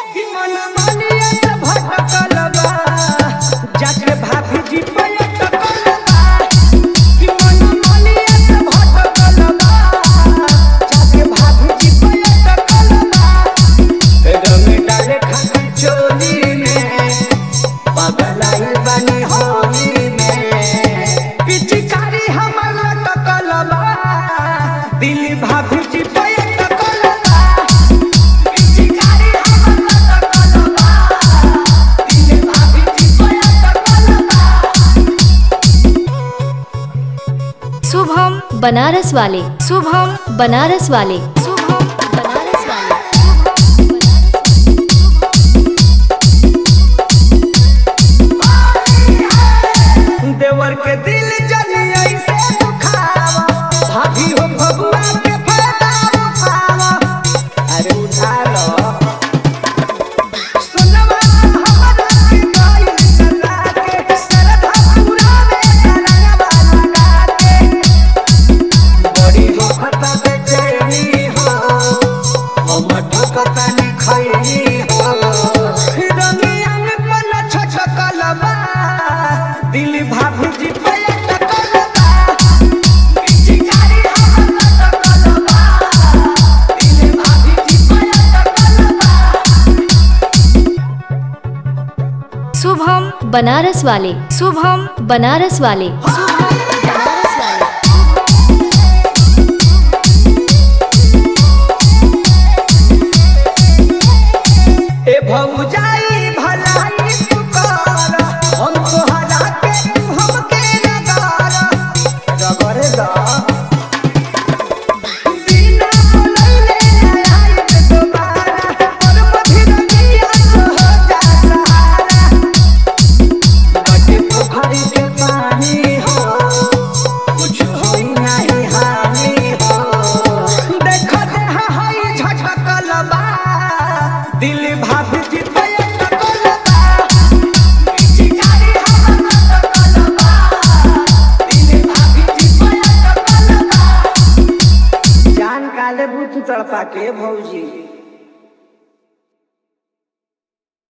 कि मन मानिया से भटकल बा जाके भाभी जी पे अटकल बा कि मन मानिया से भटकल बा जाके भाभी जी पे अटकल बा रंग डाले खातिर चोली में पगलाई बनी होली में पिचकारी हमर लटकल बा दिल भाभी जी पे अटकल बा पिचकारी हमर लटकल बा दिल भाभी जी पे अटकल बा शुभम बनारस वाले शुभम बनारस वाले शुभम बनारस वाले देवर के दिल जली ऐसे दुखावा भाभी हो भगवा के फायदा उठावा अरे उठा लो सुनवा हमरा की गाय चला के सरधा पूरा में रंगवा लगा के बड़ी हो फटा बेचैनी हो हम ठकता नहीं खैनी हो रंगिया में पन छछकल बा दिल भाभी जी पे अटकल बा पिचकारी हमर लटकल बा दिल भाभी जी पे अटकल बा शुभम बनारस वाले शुभम बनारस वाले शुभम बनारस वाले ए भौजाई भलाई तू कर हम तोहरा के तू हमके नगार रगड़ दा बिना बोलैले आई के दोबारा पर मधिरनिया हो जा सहारा बटे पोखरी के पानी हो कुछ होई नहीं हानि हो देख दे हाय झटकल बा दिल भाभी जी पे अटकल बा चिकारी हमर अटकल बा दिल भाभी जी पे अटकल बा जान काले बुत तड़पा के भौजी